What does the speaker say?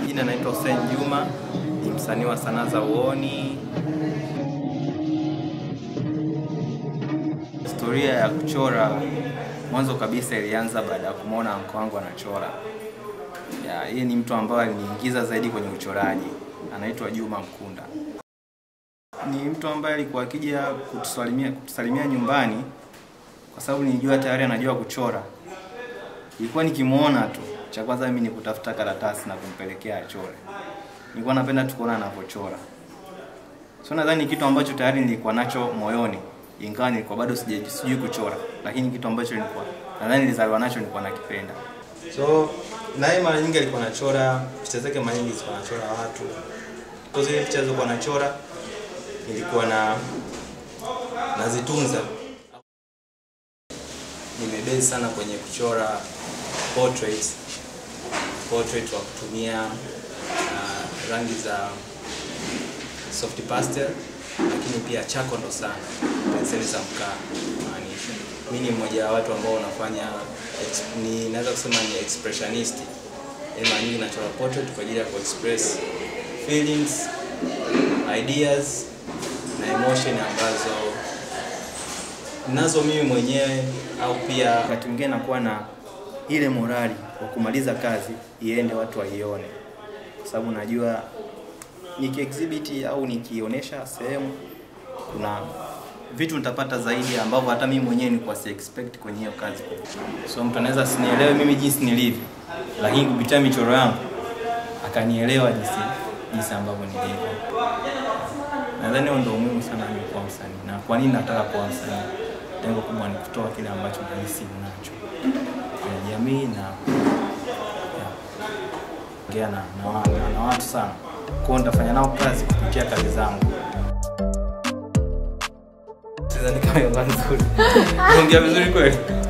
majina naitwa Hussein Juma, ni msanii wa sanaa za uoni. Historia ya kuchora mwanzo kabisa ilianza baada ya kumwona anko wangu anachora. Ya, yeye ni mtu ambaye aliniingiza zaidi kwenye uchoraji, anaitwa Juma Mkunda. Ni mtu ambaye alikuwa akija kutusalimia, kutusalimia nyumbani kwa sababu nilijua tayari anajua kuchora. Ilikuwa nikimwona tu, cha kwanza mimi ni kutafuta karatasi na kumpelekea achore. Nilikuwa napenda tu kuona anavyochora. So nadhani kitu ambacho tayari nilikuwa nacho moyoni, ingawa nilikuwa bado sija- sijui kuchora, lakini kitu ambacho nilikuwa nadhani nilizaliwa nacho nilikuwa nakipenda. So naye mara nyingi alikuwa anachora picha zake, mara nyingi zilikuwa anachora watu. Kwa zile picha zilizokuwa anachora nilikuwa na nazitunza. Nimebezi sana kwenye kuchora portrait, portrait wa kutumia uh, rangi za soft pastel, lakini pia chako ndo sana, penseli za mkaa maanisha. Mimi ni mmoja wa watu ambao wanafanya ex- ni naweza kusema ni expressionist. Yaani mara nyingi nachora portrait kwa ajili ya kuexpress feelings, ideas na emotion ambazo nazo mimi mwenyewe au pia wakati mwingine nakuwa na ile morali wa kumaliza kazi iende watu waione, kwa sababu najua nikiexhibit au nikionyesha sehemu kuna vitu nitapata zaidi ambavyo hata mimi mwenyewe nilikuwa si expect kwenye hiyo kazi. So mtu anaweza asinielewe mimi jinsi nilivyo, lakini kupitia michoro yangu akanielewa jinsi jinsi ambavyo nilivyo. Nadhani huo ndio umuhimu sana mimi kuwa msanii. Na kwa nini nataka kuwa msanii? Lengo kubwa ni kutoa kile ambacho nahisi ninacho kwenye jamii na ya, ongea na, na, wa- na, na watu sana. Kwa hiyo nitafanya nao kazi kupitia kazi zangu. Sidhani kama hiyo nzuri. Ongea vizuri kweli.